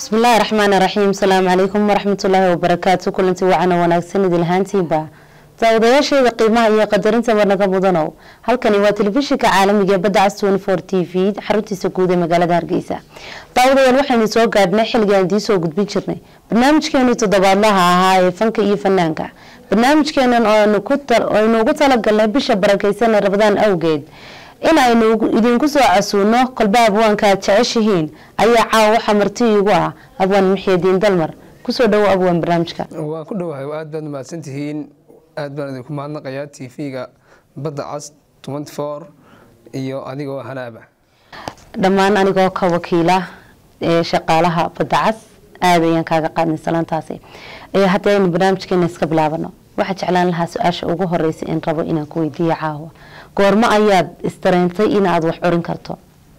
bismillaahi raxmaani raxiim asalaamu calaykum waraxmatullaahi wabarakaatu kulanti wacan oo wanaagsan idil ahaantiinba daawadayaasheeda qiimaha iyo qadarinta marnaga mudanow halkani waa telefishinka caalamiga ee badda cas t v xaruntiisa guud ee magaalada hargeysa daawadayaal waxaynu soo gaadhnay xilligaan idiin soo gudbin jirnay barnaamijkeenu toddobaadlaha ahaa ee fanka iyo fanaanka barnaamijkeenan aynu ugu talagalnay bisha barakeysan ee rabadaan awgeed in aynu idinku soo casuuno kolba abwaanka aad jeceshihiin ayaa caawa waxaa marti iigu ah abwaan muxiidiin dalmar kusoo dhawo abwaan barnaamijka waan ku dhowahay aad baad mahadsantihiin aad baan idinku mahadnaqayaa t v-ga badda cas iyo adigoo hanaaba dhammaan anigoo ka wakiila ee shaqaalaha badda cas aada ayaan kaaga qaadnay salaantaasi haddii aynu barnaamijkeena iska bilaabano waxaa jeclaan lahaa su-aasha ugu horeysa in rabo inaan ku weydiiyo caawa goormo ayaad istareentay inaad wax curin karto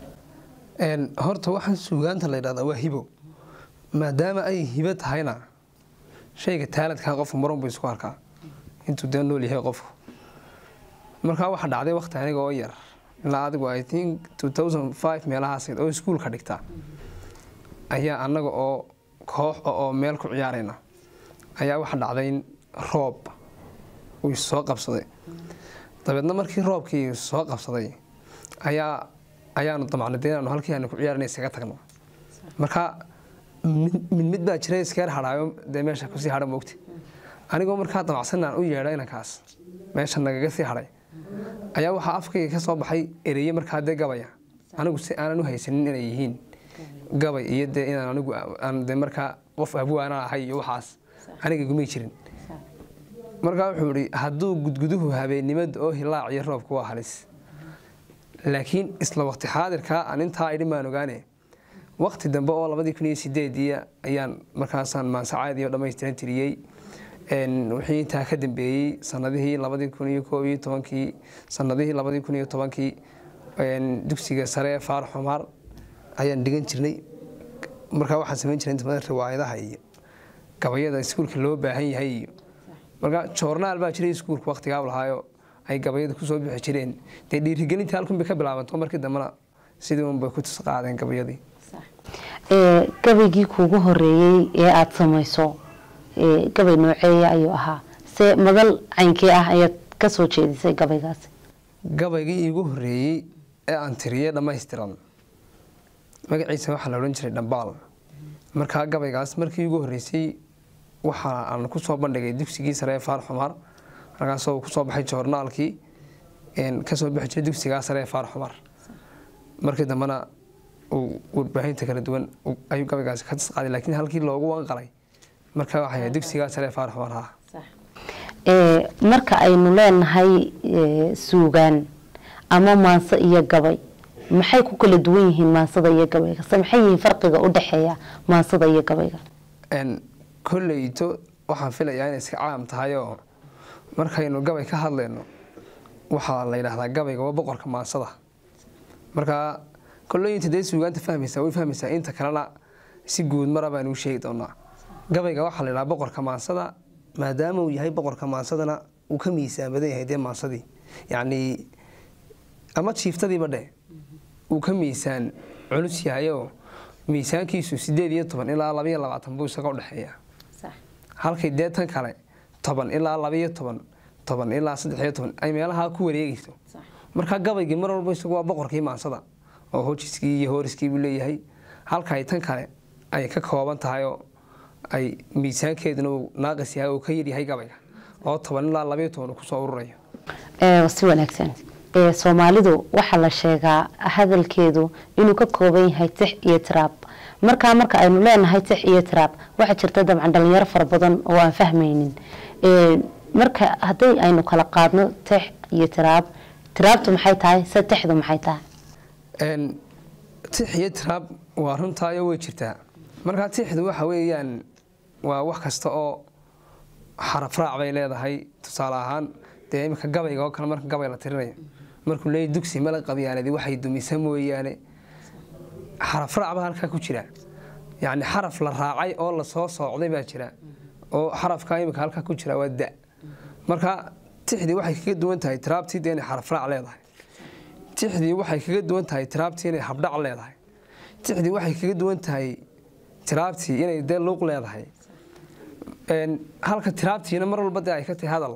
horta waxaan suugaanta la ydhahdaa waa hibo maadaama ay hibo tahayna shayga taaladkaa qofku marunbu isku arkaa intuu dee nool yahay qofku markaa waxaa dhacday wakti aniga oo yar ilaa adigu i think meelahaas oo iskuulka dhigta ayaa annaga oo koox oo meel ku ciyaarayna ayaa waxa dhacday roob uu soo qabsaday dabeedna markii roobkii soo qabsaday ayaa ayaanu damacnay de inaanu halkii aanu ku ciyaarana iskaga tagno marka mid mid baa jira iskeer hadhaayo dee meesha kusii hadha moogta anigoo markaa damacsanaan u yeedha inankaas meesha nagaga sii hadhay ayaa waxaa afkayga ka soo baxay ereye markaa dee gabaya anigu si aanan u haysanin inay yihiin gabay iyo dee inaan anigu aan de markaa qof abwaana ahay iyo waxaas aniga gumay jirin markaa wuxuu ihi hadduu gudguduhu habeennimada oo hilaac iyo roobku waa halis laakiin isla waqti xaadirkaa aan intaa idhi maan ogaane waqti dambe oo labadii kun iyo sideedii ayaan markaasaan maansacaad iyo dhammaystiran tiriyey wixii intaa ka dambeeyey sanadihii labadii kun iyo koob iyo tobankii sanadihii labadii kun iyo tobankii dugsiga sare ee faar xumaar ayaan dhigan jirnay markaa waxaan samayn jiray inta badan riwaayadaha iyo gabayada iskuulka loo baahan yahay iyo marka joornaal baa jiray iskuulka waqtigaab lahaayo ay gabayada kusoo bixi jireen dee dhiirigelinta halkun bay ka bilaabanto markii dambena sidii unbay ku tis qaadeen gabayadii gabaygii kuugu horeeyey ee aada samayso gabay nooceeya ayuu ahaa se madal caynkee ah ayaad kasoo jeedisay gabaygaasi gabaygii iigu horeeyey ee aan tiriyey dhammaystiran magaciisa waxaa la odhan jiray dhambaal markaa gabaygaas markii iigu horeysay waxa aan kusoo bandhigay dugsigii sare ee faar xumaar markaasoo kusoo baxay joornaalkii kasoo bixi jiray dugsigaa sare ee faar xumar markii dambena warbaahinta kala duwan ayuu gabaygaasi ka tisqaaday laakiin halkii loogu wanqalay marka waxay dugsigaa sare ee faar xumar ha marka aynu leenahay suugaan ama maanso iyo gabay maxay ku kala duwan yihiin maansada iyo gabayga se maxay yihiin farqiga u dhexeeya maansada iyo gabayga kolleyto waxaan filayaa inay iska caam tahay oo markaynu gabay ka hadlayno waxaa la yidhaahdaa gabayga waa boqorka maansada markaa kolleyinta dee suugaanta fahmaysaa way fahmaysaa inta kalena si guud mara baan uu sheegi doonaa gabayga waxaa la yidhahaa boqorka maansada maadaama uu yahay boqorka maansadana uu ka miisaan badan yahay dee maansadii yacnii ama jiiftadiiba dheh uu ka miisaan culus yahayoo miisaankiisu sideed iyo toban ilaa labaiyo labaatan buu isaga udhexeeya halkay dee tan kale toban ilaa labaiyo toban toban ilaa saddexiyo toban ay meelahaa ku wareegayso markaa gabaygii mar walba isagu waa boqorkii maansada oo hojiskii iyo hooriskii buu leeyahay halkay tan kale ay ka kooban tahay oo ay miisaankeeduna uu naaqis yahay oo ka yaryahay gabayga oo toban ilaa labaiyo toban uu kusoo ururayo si wanaagsan soomaalidu waxaa la sheegaa hadalkeedu inuu ka kooban yahay tix iyo tiraab markaa marka aynu leenahay tix iyo tiraab waxaa jirta dabcan dhalinyaro fara badan oo aan fahmaynin marka haddii aynu kala qaadno tix iyo tiraab tiraabtu maxay tahay se tixdu maxay tahay tix iyo tiraab waa runtaayo way jirtaa markaa tixdu waxa weeyaan waa wax kasta oo xaraf raac bay leedahay tusaale ahaan dee iminka gabayga oo kale marka gabay la tirinayo markuu leeyahy dugsi mala qabyaaladi waxay dumisa mooyaane xaraf raac baa halkaa ku jira yacni xaraf la raacay oo lasoo soocday baa jira oo xarafka iminka halkaa ku jira waa da marka tixdii waxay kaga duwan tahay tiraabtii dee inay xaraf raac leedahay tixdii waxay kaga duwan tahay tiraabtii inay habdhac leedahay tixdii waxay kaga duwan tahay tiraabtii inay dee luuq leedahay halka tiraabtiina mar walba dee ay ka tahay hadal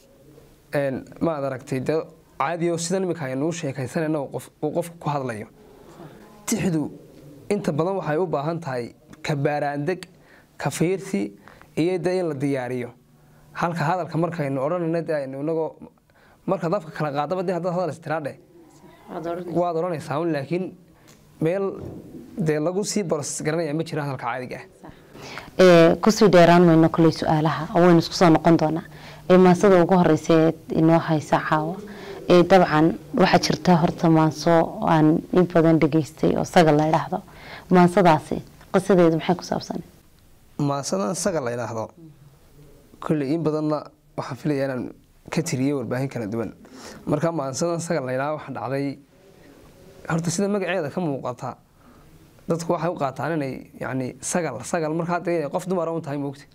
maad aragtay dee caadi oo sidan imika aynuu sheekaysanayna uu qofku ku hadlayo tixdu inta badan waxay u baahan tahay ka baaraandeg ka fiirsi iyo dee in la diyaariyo halka hadalka markaynu odhanayna dee aynu inagoo markaad afka kala qaadaba dee haddaad hadal istiraadhe waad odhanaysaa un laakiin meel dee lagu sii boros garanaya ma jira hadalka caadiga ah kusii dheeraan mayno koley su-aalaha oo waynu isku soo noqon doonaa maasada ugu horeysa ee inoo haysa caawa dabcan waxaa jirta horta maanso aan in badan dhageystay oo sagal la idhaahdo maansadaasi qisadeedu maxay ku saabsan maasadan sagal la idhaahdo kolley in badanna waxaan filaya inaan ka tiriyey warbaahin kala duwan marka maansadan sagal la idhaahdo waxa dhacday horta sida magaceeda ka muuqata dadku waxay u qaataan inay yani sagal sagal markaa dee qof dumara un tahay moogta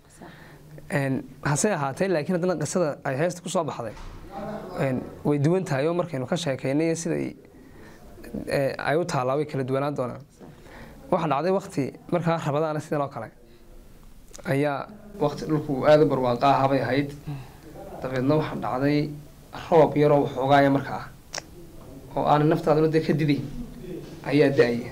hase ahaatee laakiin haddana qisada ay heesta ku soo baxday way duwan tahay oo markaynu ka sheekaynay siday ay u taallaa way kala duwanaan doonaan waxaa dhacday wakti markaa rabadaana sidan oo kale ayaa wakti dhulku aada u barwaaqa aha bay ahayd dabeedna waxaa dhacday roob yaroo waxoogaaya markaa oo aanay naftaaduna dee ka diday ayaa da-aya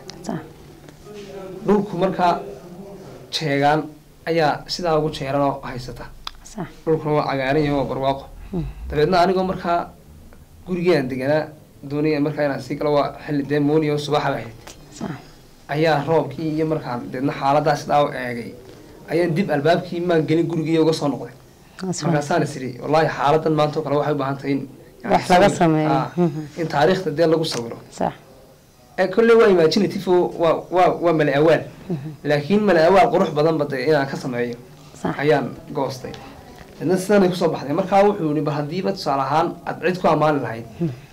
dhulku markaa jeegaan ayaa sidaa ugu jeeranoo haysata dhulkuna waa cagaaran yahay waa barwaaqo dabeedna anigoo markaa gurigeean deganaa doonaya markaa inaan sii galo waa xilli dee mooniya oo subaxaba ahayd ayaa roobkii iyo markaan deedna xaaladaa sidaa u eegay ayaan dib albaabkii maan gelin gurigii uga soo noqday markaasaan is idhi wallaahi xaaladan maanta oo kale waxay u baahan tahay in wax laga sameeyo in taariikhda dee lagu sawiro kolley waa imaginative waa waa waa mala awaal laakiin mala awaal qurux badanba dee inaan ka sameeyo ayaan goostay dadna sidanay kusoo baxday markaa wuxuu yihi bal haddiiba tusaale ahaan aada cid ku ammaani lahayd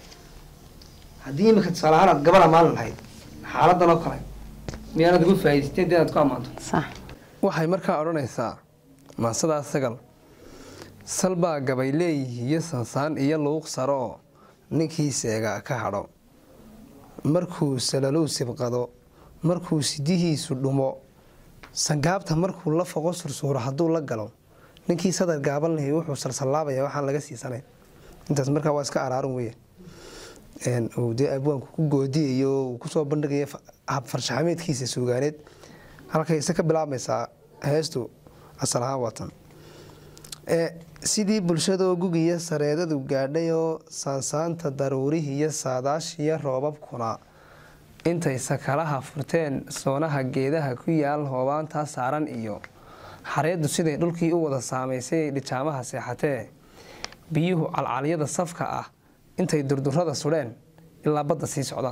haddii imika tusaale ahaan aad gabar ammaani lahayd xaaladan oo kale miyaanad ugu faa'idaysteen dee inaad ku ammaanto waxay markaa odhanaysaa maasadaa sagal salbaa gabay leeyihi iyo sansaan iyo luuq saroo ninkii seega ka hadho markuu salalow sibqado markuu sidihiisu dhumo sangaabta markuu la foqo sursuuro hadduu la galo ninkii sadar gaaban lahay wuxuu salsallaabaya waxaan laga siisanayn intaas markaa waa iska araarin weya uu dee abwaanku ku goodiyayo uu kusoo bandhigaya habfarshaxameedkiisa suugaaneed halkayse ka bilaabmaysaa heestu asal ahaan watan sidii bulshadoo gugiya sareedadu gaadhayoo saansaanta daruurihiiyo saadaashiyo roobabkuna intay sakalaha furteen soonaha geedaha ku yaal hoobaantaa saaran iyo xareeddu siday dhulkii u wada saamaysay dhijaamaha seexatee biyuhu calcalyada safka ah intay durdurada sudheen ilaa badda sii socdaan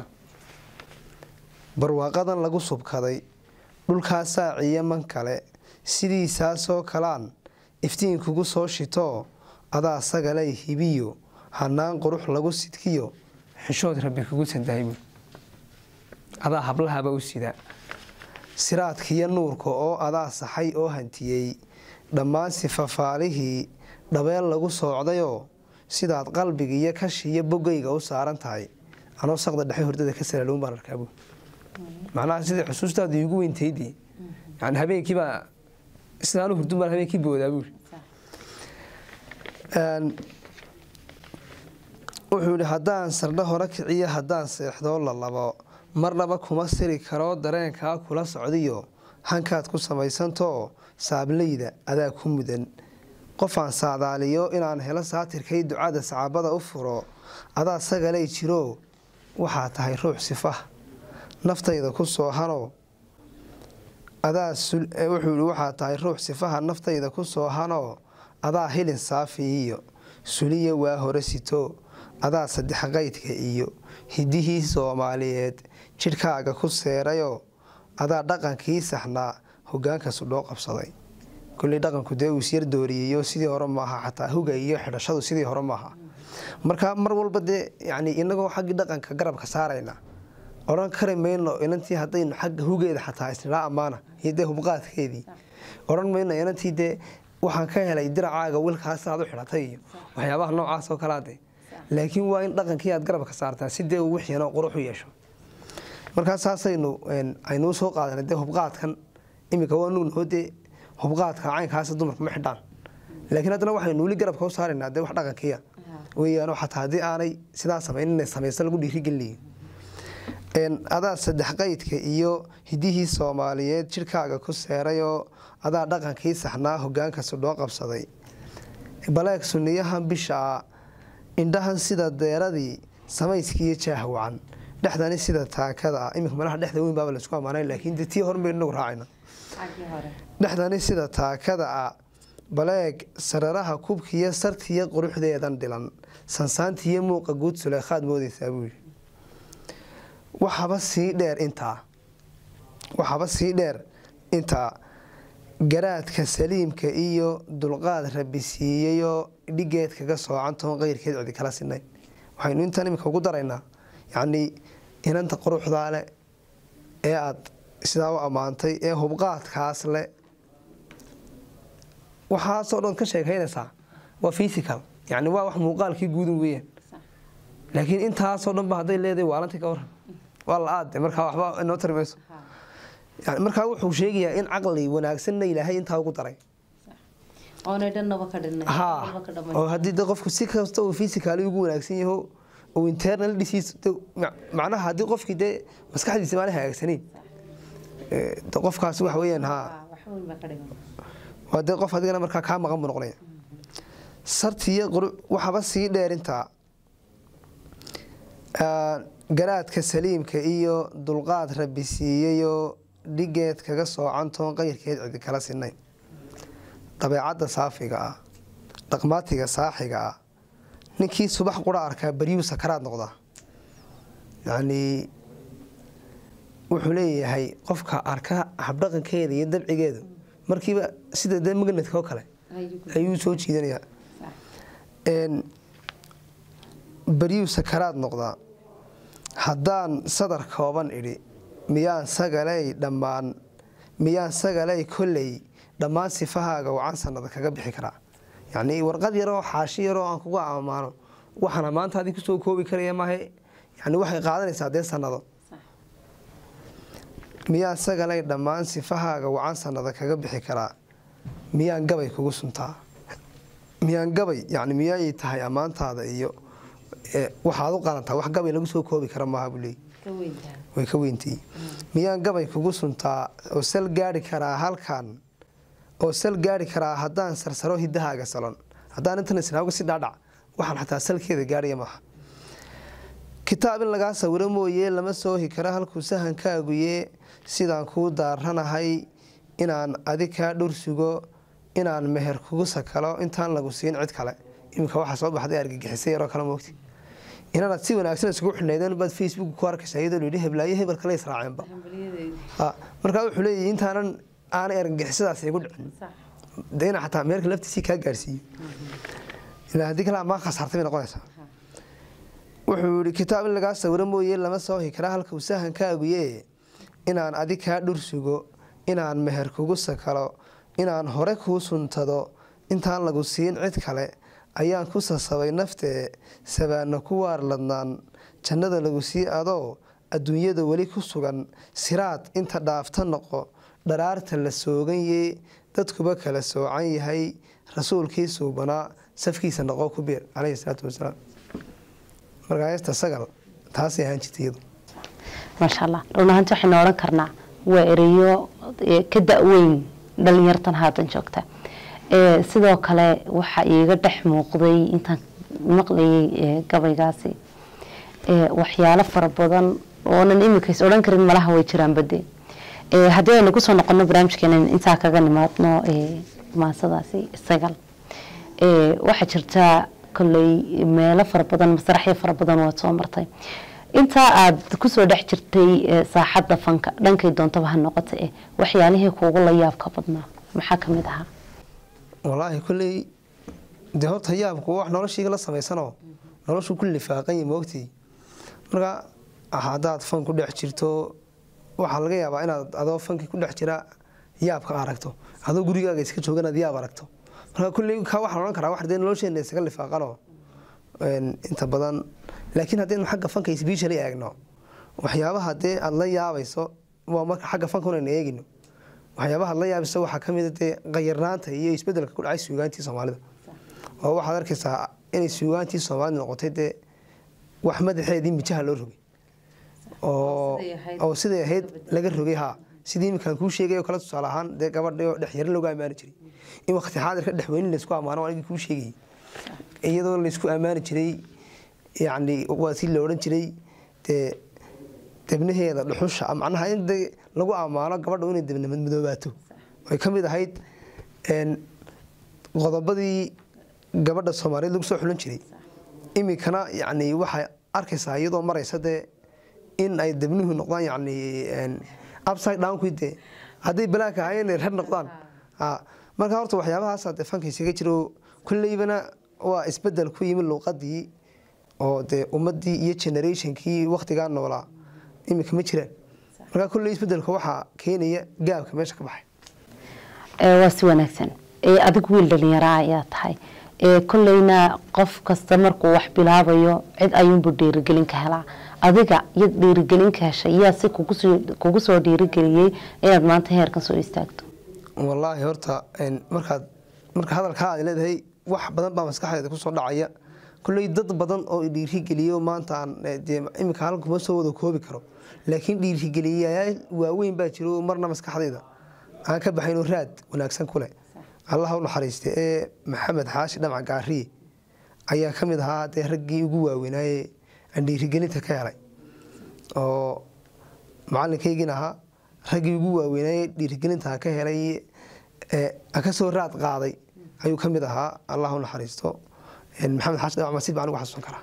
barwaaqadan lagu subkaday dhulkaa saaciyo man kale sidiisaasoo kalaan iftiinkugu soo shitoo adaa sagalay hibiyo hanaan qurux lagu sidkiyo xishood rabbi kugu sandahaybu adaa hablahaba u sida siraadkiiyo nuurka oo adaa saxay oo hantiyey dhammaan sifafaalihii dhabeel lagu soocdayoo sidaad qalbigiiyo kashiiyo bogayga u saaran tahay anoo saqda dhexe hordada ka salaloon baan arkaabu macnaha sidai xusuustaadu iigu weyntaydii yani habeenkiibaa sidaanu hurdun baan habeenkii boodaa buuri wuxuu yihi haddaan sardho hore kiciyo haddaan seexdoo la labo marnaba kuma siri karoo dareenkaa kula socdiyo hankaad ku samaysantoo saablayda adaa ku mudan qofaan saadaaliyo inaan helo saatirkay ducada sacaabada u furo adaa sagalay jiroo waxaa tahay ruux sifah naftayda ku soo hanoo adaa wuxuu yihi waxaa tahay ruux sifaha naftayda ku soo hanoo adaa hilin saafi iyo suliya waa hore sito adaa saddex qaydka iyo hidihii soomaaliyeed jidhkaaga ku seerayoo adaa dhaqankii saxnaa hogaanka sudhoo qabsaday kulley dhaqanku dee uu isyar dooriyeyo sidii hore maaha xataa huga iyo xidhashadu sidii hore maaha marka mar walba dee yani inagoo xaggii dhaqanka garabka saarayna odhan kari mayno inantii hadaynu xagga hugeeda xataa isnidhaa ammaana iyo dee hubqaadkeedii odhan mayno inantii dee waxaan ka helay diracaaga wilkaas aad u xidhatay iyo waxyaabaha noocaas oo kalaade laakiin waa in dhaqankii aad garabka saartaa si dee uu wixiina qurux u yeesho markaa saasaynu aynuu soo qaadanay dee hubqaadkan iminka waa nugnaho dee hubqaadka caynkaas dumarku ma xidhaan laakiin haddana waxaynu weli garabka u saaraynaa dee wax dhaqankiya weeyaan xataa haddii aanay sidaa samayn inay samaysa lagu dhiirigelinayo adaa saddex qaydka iyo hidihii soomaaliyeed jidhkaaga ku seerayoo adaa dhaqankii saxnaa hogaanka sudhoo qabsaday baleeg suniyahan bishaa indhahan sida deeradii samayskiiyo jaah wacan dhexdani sida taakada ah iminka malaha dhexda weyn baaba laisku ammaanay laakiin dee tii hormay inagu raacayna dhexdani sida taakada ah baleeg sararaha kubkiiyo sartiiyo quruxdeedan dhilan sansaantiiyo muuqa guud suleekhaad moodaysaa buu yidhi waxaba sii dheer intaa waxaba sii dheer intaa garaadka saliimka iyo dulqaad rabi siiyeyoo dhigeed kaga soocantoon qeyrkeed cidi kala sinayn waxaynu intan iminka ugu daraynaa yacnii inanta quruxdaa leh ee aada sidaa u ammaantay ee hubqaadkaas leh waxaasoo dhan ka sheekaynaysaa waa fysical yani waa wax muuqaalkii guudun weeyaan laakiin intaasoo dhan ba hadday leedahay waalanti ka waran waa la aade markaa waxba inoo tari mayso yani markaa wuxuu sheegayaa in caqli wanaagsanna ilaahay intaa ugu daray ha oo haddii de qofku si kasta uu fysicaali ugu wanaagsan yaho uu internal disease macnaha haddii qofkii dee maskaxdiisa maana hagaagsaneyn qofkaas waxa weeyaan ha waa dee qof adigana markaa kaa maqan buu noqonaya sartiiyo waxaba sii dheerintaa garaadka saliimka iyo dulqaad rabi siiyeyoo dhigeed kaga soocantoon qayrkeed cidi kala sinayn dabeecadda saafiga ah dhaqmaatiga saaxiga ah ninkii subax qura arkaa baryuu sakaraad noqdaa yacnii wuxuu leeyahay qofka arka habdhaqankeeda iyo dabcigeedu markiiba sida dee magnadka oo kale ayuu soo jiidanayaa baryuu sakaraad noqdaa haddaan sadar kooban idhi miyaan sagaley dhammaan miyaan sagaley kolley dhammaan sifahaaga wacan sanada kaga bixi karaa yacnii warqad yaroo xaashi yaroo aan kuga ammaano waxaana maanta adin kusoo koobi karaya maahe yani waxay qaadanaysaa dee sanado miyaan sagalay dhammaan sifahaaga wacan sanada kaga bixi karaa miyaan gabay kugu suntaa miyaan gabay yani miyaay tahay ammaantaada iyo waxaad u qalantaa wax gabay lagu soo koobi kara maaha buu leey way ka weyntii miyaan gabay kugu suntaa oo sal gaari karaa halkan oo sal gaari karaa haddaan sarsaro hidahaaga salon haddaan intan isnaaga si dhaadhac waxaan xataa salkeeda gaaraya maaha kitaab in lagaa sawiro mooye lama soohi karo halkuu sahankaaguye sidaan kuu daaranahay inaan adig kaa dhur sugo inaan meher kugu sakalo intaan lagu siin cid kale iminka waxaa soo baxday argagixisa yaroo kale moogti inaanaad si wanaagsan isugu xidhnaydeen baad facebook ku arkaysa iyadoo layidhi heblaayo hebel kale israaceenba markaa wuxuu leeyahy intaanan aanay argagixisadaas igu dhicin de ina xataa meerka laftiisii kaa gaarsiiyo ilaa haddii kale amaan khasaartay bay noqonaysaa wuxuu yihi kitaab in lagaa sawiro mooye lama soohi karaa halka uu sahankaaguye inaan adig kaa dhur sugo inaan meher kugu sakalo inaan hore kuu suntado intaan lagu siin cid kale ayaan ku sasabay naftee sabaana ku waarladnaan jannada lagu sii adoo adduunyada weli ku sugan siraad inta dhaafta noqo dharaarta la sooganye dadkuba kala soocan yahay rasuulkii suubanaa safkiisa noqo ku biir caleyhi salaatu wasalaam markaaysta sagal taasay ahaan jirta iyadu maasha allah run ahaanti waxaynu odhan karnaa waa ereyo ka da-weyn dhalinyartan haatan joogta sidoo kale waxaa iiga dhex muuqday intaan maqlayay gabaygaasi waxyaalo fara badan oonan imikays odhan karin malaha way jiraan bade haddii aynu kusoo noqono barnaamijkeena intaa kaga nimaadno maasadaasi sagal waxaa jirtaa koley meelo fara badan masraxyo fara badan waad soo martay intaa aada kusoo dhex jirtay saaxadda fanka dhankay doontaba ha noqota eh waxyaalihii kuugu la yaabka badnaa maxaa kamid ahaa walaahi kolley dee horta yaabku wax noloshiiga la samaysanoo noloshu ku lifaaqanya moogtii marka haddaad fan ku dhex jirto waxaa laga yaabaa inaad adoo fankii ku dhex jira yaabka aragto adoo gurigaaga iska jooga inaad yaab aragto marka kulley ka waxaan odhan karaa wax dee nolosheena isaga lifaaqanoo inta badan laakiin haddaynu xagga fanka isbiishali eegno waxyaabaha dee aada la yaabayso waa marka xagga fanka unayna eegino waxyaabaha la yaabisa waxaa ka mida dee qayarnaanta iyo isbedelka ku dhacay suugaantii soomaalida oo waxaad arkaysaa inay suugaantii soomaalida noqotay dee wax madaxeedii mijaha loo rogay oo siday ahayd laga rogay haa sidii iminkaan kuu sheegay oo kale tusaale ahaan dee gabadhio dhexyarin looga ammaani jiray in waqti xaadirka dhexweynin laysku ammaano anigii kuu sheegayay iyadoo laysku ammaani jiray yacni waa si la odhan jiray dee debnaheeda dhuxusha macnaha in de lagu ammaano gabadha inay debnamadmadoobaato ay ka mid ahayd qodobadii gabadha soomaaliyeed lagu soo xulan jiray iminkana yacni waxay arkaysaa iyadoo maraysa dee in ay debnuhu noqdaan yacni upside downku dee hadday balaanka ahaayeen rer noqdaan marka horta waxyaabahaasa dee fanka isaga jiro kolleybana waa isbedel ku yimid luuqadii oo dee ummadii iyo generationkii waktigaa noolaa iminka ma jiraan markaa kolley isbedelka waxaa keenaya gaabka meesha ka baxay waa si wanaagsan adigu wiil dhalinyara ayaa tahay kolleyna qof kasta markuu wax bilaabayo cid ayuunbuu dhiirigelin ka helaa adiga yad dhiirigelin ka heshay yaa si kugu soo dhiirigeliyey inaad maanta heerkan soo istaagto wallaahi horta markaad marka hadalkaa aad leedahay wax badan baa maskaxdeeda kusoo dhacaya kolley dad badan oo dhiirigeliyo maanta aan iminka hal kuma soo wada koobi karo laakiin dhiirigeliyayaal waaweyn baa jiro marna maskaxdayda aan ka baxaynoo raad wanaagsan kuleh allah u naxariista ee maxamed xaashi dhamac gaariye ayaa ka mid ahaa dee raggii ugu waaweynaaye aan dhiirigelinta ka helay oo macalinkaygin ahaa raggii ugu waaweynaaye dhiirigelinta ka helay aan ka soo raad qaaday ayuu ka mid ahaa allah u naxariisto maxamed xaashi dhamac masiib baan ugu xasuusan karaa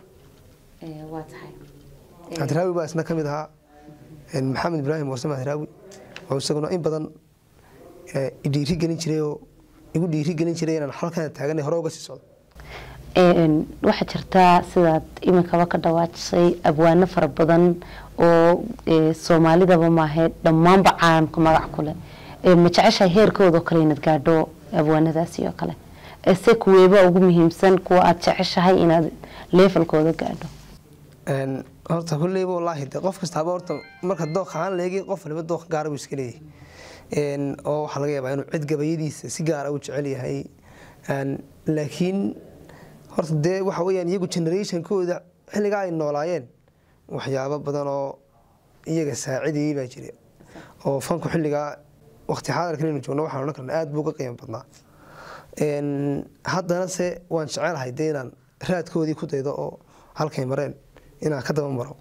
hadraawi baa isna ka mid ahaa maxamed ibraahim warsame hadraawi oo isaguna in badan dhiirigelin jiray oo igu dhiirigelin jiray inaan halkan taagan hore uga sii socdo waxaa jirtaa sidaad iminkaba ka dhawaajisay abwaano fara badan oo soomaalidaba maahe dhammaanba caalamka magac ku leh ma jeceshahay heerkoodao kale inaad gaadho abwaanadaasi oo kale se kuweeba ugu muhiimsan kuwa aada jeceshahay inaad leefalkooda gaadho horta kolleyba wallaahi de qof kastaaba horta marka dooq ahaan leegi qof waliba dooq gaara buu iska leeyahay oo waxaa laga yaabaa inuu cid gabayadiisa si gaara u jecel yahay laakiin horta dee waxa weyaan iyagu generationkooda xilligaa ay noolaayeen waxyaabo badan oo iyaga saacidayay baa jira oo fanku xilligaa waqti xaadirkan inu joogno waxaan odhan karna aada buu uga qiimo badnaa haddana se waan jecelahay dee inaan raadkoodii ku daydo oo halkay mareen inaan ka daba maro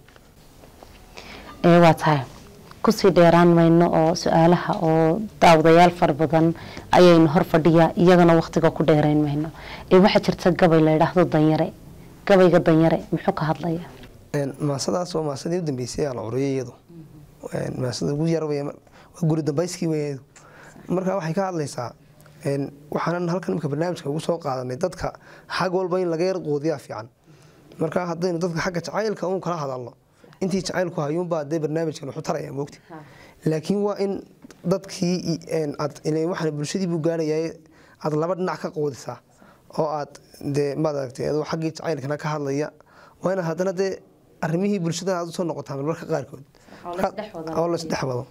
waa tahay kusii dheeraan mayno oo su-aalaha oo daawadayaal fara badan ayaynu hor fadhiyaa iyagana waqtiga ku dheerayn mayno waxaa jirta gabay la yidhaahdo danyare gabayga danyare muxuu ka hadlaya maasadaas waa maasadii u dambeysay aan curiyay iyadu maasada ugu yar waa guri dambayskii weyadu marka waxay ka hadlaysaa waxaanan halkan imika barnaamijka ugu soo qaadanay dadka xag walba in laga yar qoodiyaa fiican marka haddaynu dadka xagga jacaylka uun kala hadalno intii jacaylku hayuunbaa dee barnaamijkan wuxuu taraya moogta laakiin waa in dadkii waxaan bulshadii buu gaarayaa aad laba dhinac ka qoodisaa oo aad dee maad aragtay adoo xaggii jacaylkana ka hadlaya waa inaad haddana dee arrimihii bulshada aad usoo noqotaa marmarka qaarkood oo laisdhex wado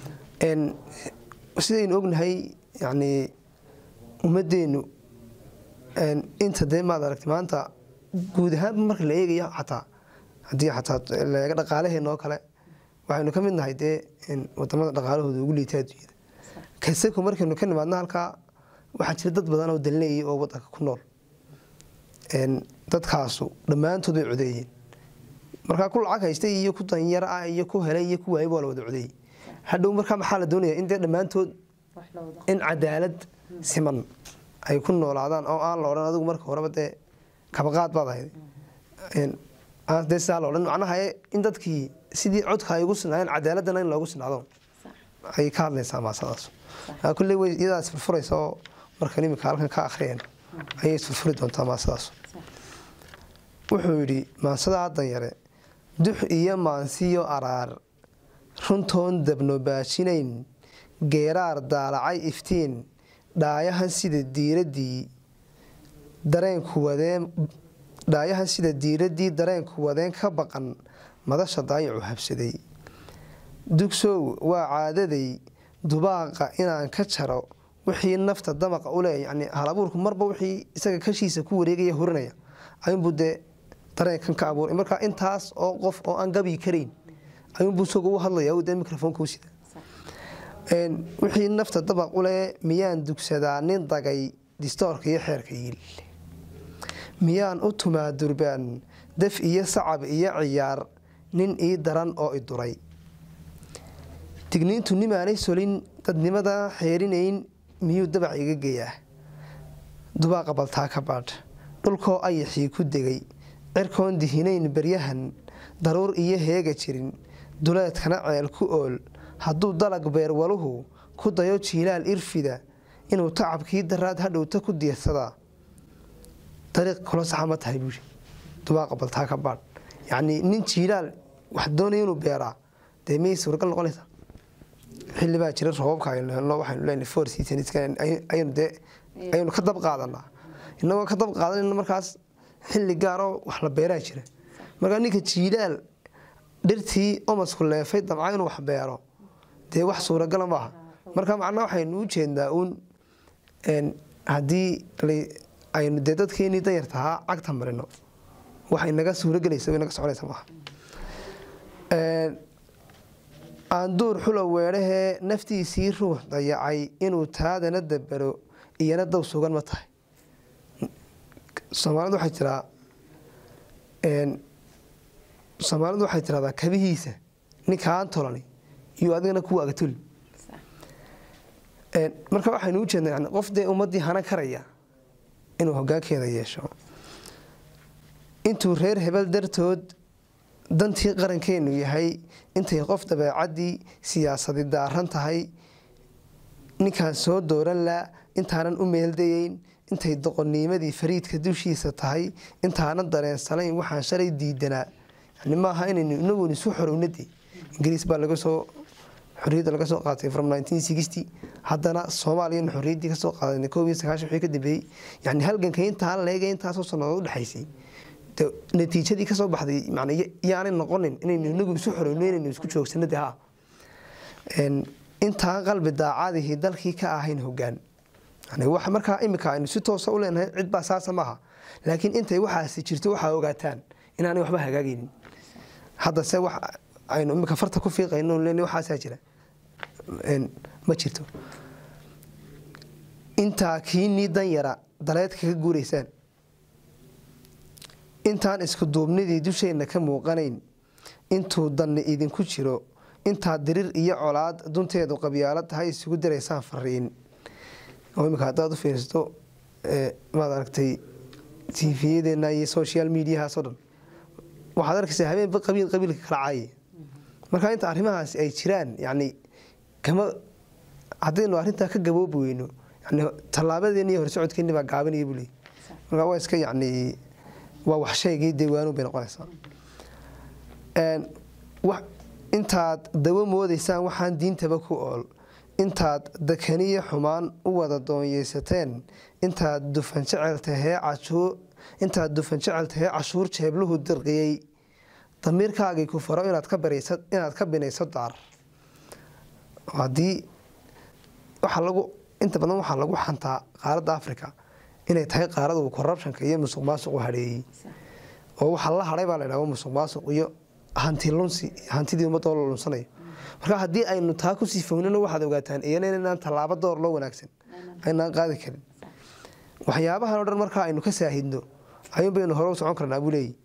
sidaynu ognahay yacni ummadeennu inta dee maad aragtay maanta guud ahaanba marka la eegayo xataa haddii xataa laga dhaqaalaheena oo kale waxaynu ka mid nahay dee wadamada dhaqaalahooda ugu liita adduunyada kaseko markaynu ka nimaadno halkaa waxaa jira dad badan oo dalneeyay oo wadanka ku nool dadkaasu dhammaantood way codeeyeen markaa ku lacag haystay iyo ku danyaro ah iyo ku helay iyo ku waayay waa la wada codeeyey hadhow markaa maxaa la doonaya in dee dhammaantood in cadaalad siman ay ku noolaadaan oo aan la odhan adigu marka horeba dee kabaqaad baad ahayd dee sidaa la odhan macnaha in dadkii sidii codka ay ugu sinaayeen cadaaladana in loogu sinaado ayay ka hadlaysaa maasadaas kulley way iyadaa isfurfuraysa oo markan imika halkan ka akhriyeen ayay isfurfuri doontaa maasadaas wuxuu yidhi maansadaa danyare dux iyo maansiyo araar runtoon dabno baashinayn geeraar daalacay iftiin dhaayahan sida diiradii dareenku wadeen dhaayahan sida diiradii dareenku wadeen ka baqan madasha daayacu habsaday dugsow waa caadaday dubaaqa inaan ka jaro wixii nafta damaqa u leeya yani halabuurku marba wixii isaga kashiisa ku wareegaya hurinaya ayuunbuu dee dareenkan ka abuuray marka intaas oo qof oo aan gabi karayn ayuunbuu isagu u hadlaya dee microfonka u sida wixii nafta dabaq u leh miyaan dugsadaa nin dagay distoorka iyo xeerka yiil miyaan u tumaa durbaan daf iyo sacab iyo ciyaar nin ii daran oo i duray digniintu nimaanay solin dadnimada xeerinayn miyuu dabac iga geyaa dubaaqa baltaa ka baadh dhulkoo ayaxii ku degay cirkoon dihinayn baryahan daruur iyo heega jirin duleedkana ceel ku ool hadduu dalag beerwaluhu ku dayo jiilaal irfida inuu tacabkii daraad hadhowta ku diirsadaa dariiq kula saxa ma tahay buuri dubaaqa baltaa ka baadh yacnii nin jiilaal wax doonaya inuu beeraa dee miyay suuragal noqonaysaa xilli baa jira roobabka aynu helno waxaynu leenahay four seasons ayaynu dee ayaynu ka dab qaadanaa innagoo ka dab qaadanayna markaas xilli gaaroo wax la beeraa jira markaa ninka jiilaal dhirtii omasku leefay damca inuu wax beero dee wax suuragala maaha marka macnaa waxaynu u jeednaa uun haddii aynu dee dadkeenii danyartahaa cagta marino waxay naga suuragelaysa way naga soconaysa maaha aanduur xula weedhahee naftiisii ruux dayacay inuu taadana dabero iyana daw sugan ma tahay soomaalidu waxay tiraa soomaalidu waxay tiradaa kabihiisa ninka aan tolani iyo adigana kuwa agatuli marka waxaynu u jeednaa yani qof dee ummaddii hanan karaya inuu hogaankeeda yeesho intuu reer hebel dartood dantii qarankeenu yahay intay qof dabeecaddii siyaasadi daaran tahay ninkaan soo dooran la intaanan u meeldayeyn intay doqonniimadii fariidka dushiisa tahay intaanan dareensanayn waxaan shalay diidanaa yani maaha inaynu inagoon isu xorownade ingiriis baa laga soo xorriyadda laga soo qaatay from haddana soomaaliyana xorriyaddii kasoo qaadanay koob iyo sagaashan wixii ka dambeeyey yani halganka intaan leega intaasoo sannadood udhexaysay natiijadii kasoo baxday man yaanay noqonin inaynu inagu isu xorowno inaynu isku joogsano de ha intaan qalbi daacadihii dalkii ka ahayn hogaan wax markaa imika aynu si toosa u leenahay cid baa saasa maaha laakiin intay waxaasi jirto waxaa ogaataan inaanay waxba hagaagaynin haddase wax aynu imika farta ku fiiqayno len waxaasaa jira ma jirto intaa kiinii danyara daleed kaga guuraysaan intaan isku duubnidii dusheenna ka muuqanayn intuu danni idinku jiro intaad dirir iyo colaad dunteedu qabyaalo tahay isugu diraysaan fariin oo imika haddaad u fiirsato maad aragtay tiifiyadeena iyo social mediahaasoo dhan waxaad arkaysaa habeenba qabiil qabiilka kala caaye marka inta arrimahaasi ay jiraan yani kama haddaynu arrintaa ka gaboobi weyno yani tallaabadeeni iyo horsocodkeeni baa gaabanaya buu leey marka waa iska yacni waa wax shaygii deewaanu bay noqonaysaa intaad dawo moodaysaan waxaan diintaba ku ool intaad dakaniyo xumaan u wada doonyeysateen intaad dufan jeceltahee intaad dufan jecel tahee cashuur jeebluhu dirqiyey damiirkaagii ku faro inaad ka binayso daar haddii waxaa lagu inta badan waxaa lagu xantaa qaaradda africa inay tahay qaarada uu corruptionka iyo musuq maasuqu hadheeyey oo waxaa la hadhay baa la ydhahda musuq maasuq iyo hanti lunsi hantidii ummadoo la lunsanayo marka haddii aynu taa ku sifownino waxaad ogaataan iyana inaan tallaabo door loo wanaagsan aynaan qaadi karin waxyaabahan o dhan markaa aynu ka saahidno ayuun baynu hore u socon karnaa buu leeyi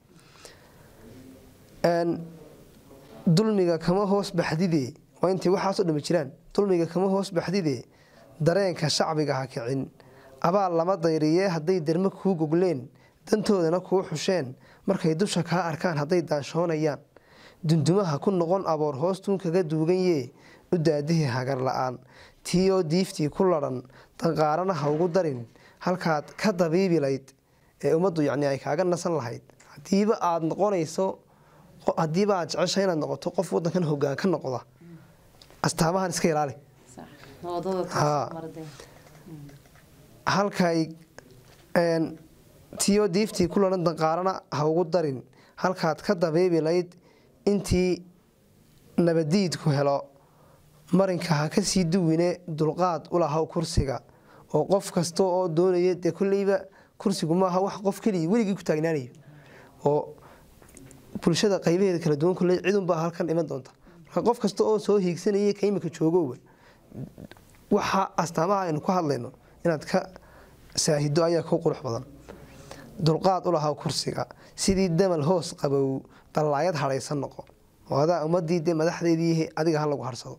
dulmiga kama hoos baxdide waa intay waxaasoo dhami jiraan dulmiga kama hoos baxdide dareenka shacbiga ha kicin abaal lama dayriyee hadday dermo kuu gogleen dantoodana kuu xusheen markay dusha kaa arkaan hadday daanshoonayaan dundumaha ku noqon aboor hoostuun kaga duuganyee u daadihii hagar la-aan tiioo diiftii ku ladhan danqaarana ha ugu darin halkaad ka dabiibilayd ee ummaddu yacni ay kaaga nasan lahayd haddiiba aada noqonayso haddiiba aad jecesha inaad noqoto qof wadankan hogaan ka noqda astaamahan iska ilaali halkay tiyo diiftii ku lahan danqaarana ha ugu darin halkaad ka dabiibilayd intii nabadiidku helo marinka ha kasii duwine dulqaad u lahaw kursiga oo qof kasta oo doonaya dee kolleyba kursigu maaha wax qof keliya weligii ku taagnaanayo oo bulshada qaybaheeda kala duwan kolley cidunbaa halkan iman doonta marka qof kasta oo soo hiigsanaya ka imika joogowa waxa astaamaha aynu ku hadlayno inaad ka saahido ayaa ku qurux badan dulqaad u lahaa kursiga sidii damal hoos qabow dallaayad hadhaysan noqo oo adaa ummadii dee madaxdeedii adiga ha lagu harsado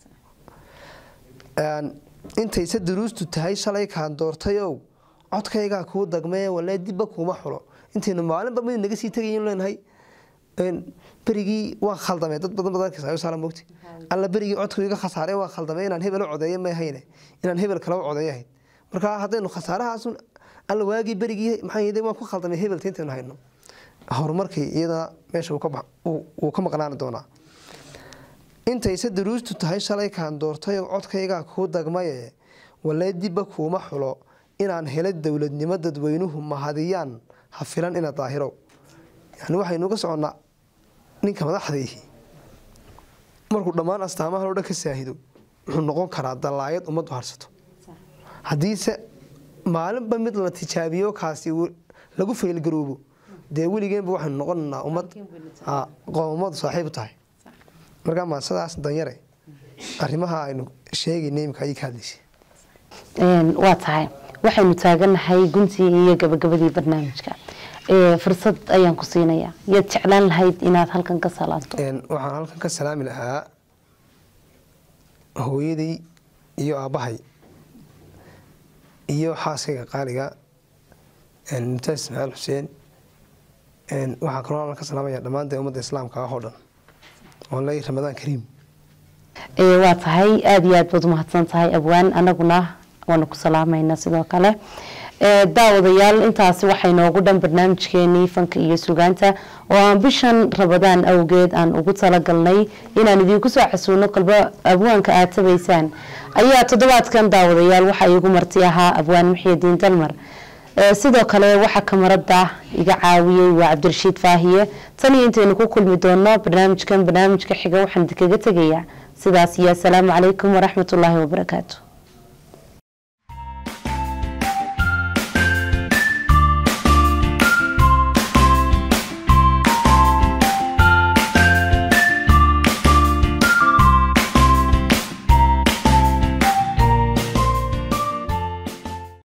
intayse duruustu tahay shalay kaan doortayow codkaygaa kuu dagmee walee dibba kuuma xulo intaynu maalinba mid naga sii tegayn leenahay berigii waan khaldamay dad badan badan mogti alla berigii codku iga khasaare waan khaldamay inaan hebel u codeeyo ma ahayne inaan hebel kale u codeeyo ahayd marka haddaynu khasaarahaas alla waagii berigii maxaa waan ku khaldamay hebelta intaynu hayno horumarkii iyadana meesha wuu ka maqnaani doonaa intayse duruustu tahay shalay kaan doortay codkaygaa kuu dagmaye walee dibba kuuma xulo inaan helo dowladnimo dadweynuhu mahadiyaan ha filan ina daahirow yani waxaynu ka soconnaa ninka madaxdiihi markuu dhammaan astaamahan oo dhan ka saahido wuxuu noqon karaa dallaayad ummaddu harsato haddiise maalinba mid la tijaabiyo kaasi lagu faylgaroobo dee weligeenba waxaynu noqonaynaa ummad qoomamadu saaxiib u tahay markaa maasadaas danyare arrimaha aynu sheegayna imika ayay ka hadlaysay waa tahay waxaynu taaganahay guntii iyo gabagabadii barnaamijka fursad ayaan ku siinayaa yaad jeclaan lahayd inaad halkan ka salaanto waxaan halkan ka salaami lahaa hooyaday iyo aabbahay iyo xaaskayga qaaliga mumtaas ismaaciil xuseen waxaa kaloo halkan ka salaamaya dhammaan dee ummadda islaamka ah oo dhan oo leeyahy ramadaan kariim waa tahay aada iyo aad baad umahadsan tahay abwaan anaguna waanu ku salaamayna sidoo kale daawadayaal intaasi waxay noogu dhan barnaamijkeenii fanka iyo sugaanta oo aan bishan rabadaan awgeed aan ugu talagalnay inaan idiinku soo xasuuno kolba abwaanka aad tabaysaan ayaa toddobaadkan daawadayaal waxaa iigu marti ahaa abwaan muxiidiin dalmar sidoo kale waxaa kamarada iga caawiyey waa cabdirashiid faahiye tan iyo intaynu ku kulmi doono barnaamijkan barnaamijka xiga waxaan idinkaga tegayaa sidaas iyo asalaamu calaykum waraxmatullaahi wabarakaatu